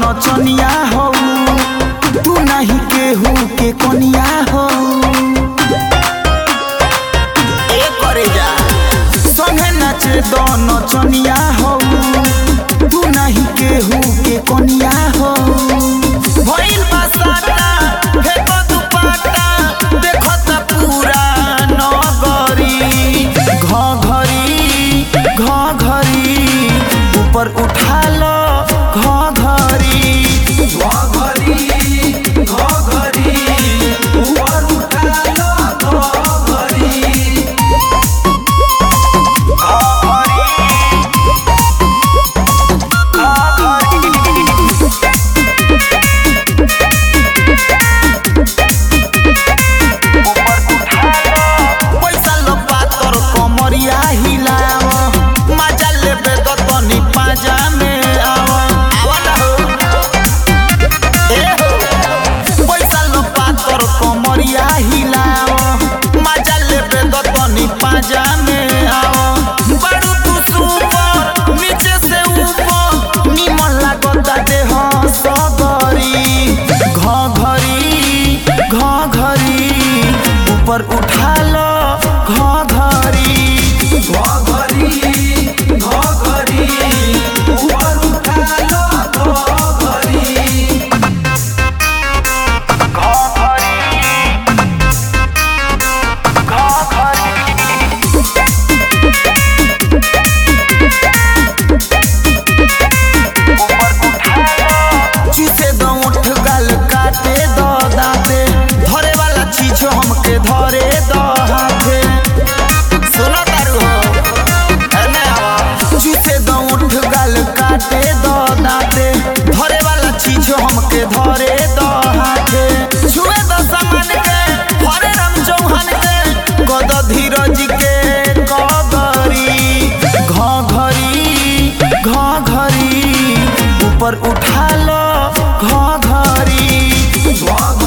नचनिया हो तू नहीं केहू के कनिया हो ए करे जा संगे नाचे दो नचनिया हो तू नहीं केहू के कनिया हो भइल बा साटा फेको दुपट्टा देखो त पूरा नगरी घघरी घघरी ऊपर उठा लो घघरी घघरी घघरी ऊपर उठा लो घघरी पैसा लो पातर कमरिया हिलाव मजा लेबे तो तनी पाजा में आव आवा ना हो ए हो पैसा लो पातर कमरिया हिलाव मजा लेबे तो तनी पाजा में आव बड़ू तू सुपर नीचे से ऊपर निमन लागता देह सगरी घघरी घघरी ऊपर उठा लो घघरी घघरी घघरी ऊपर उठा लो घघरी चूसे दो उठ गल काटे दो दाते धरे वाला चीज हमके धरे दो हाथे सुनो तारू हो एने आवा चूसे दो उठ गल काटे दो दाते धरे वाला चीज हमके धरे दो हाथे छुए दो सामान के हरे राम चौहान के गद धीरज के कगरी घघरी घघरी ऊपर उठा लो घघरी घघरी